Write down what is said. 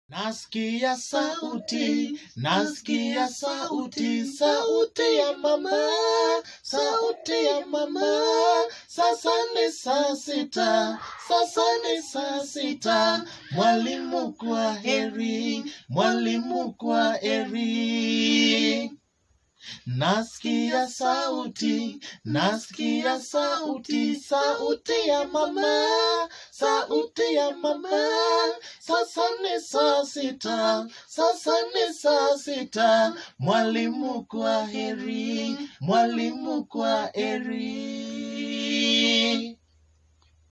Nasikia sauti, nasikia sauti, sauti ya mama, sauti ya mama. Sasa ni saa sita, sasa ni saa sita. Mwalimu kwa heri, mwalimu kwa heri. Nasikia sauti, nasikia sauti, sauti ya mama, sauti ya mama. Sasa ni saa sita, sasa ni saa sita. Mwalimu kwa heri, mwalimu kwa heri.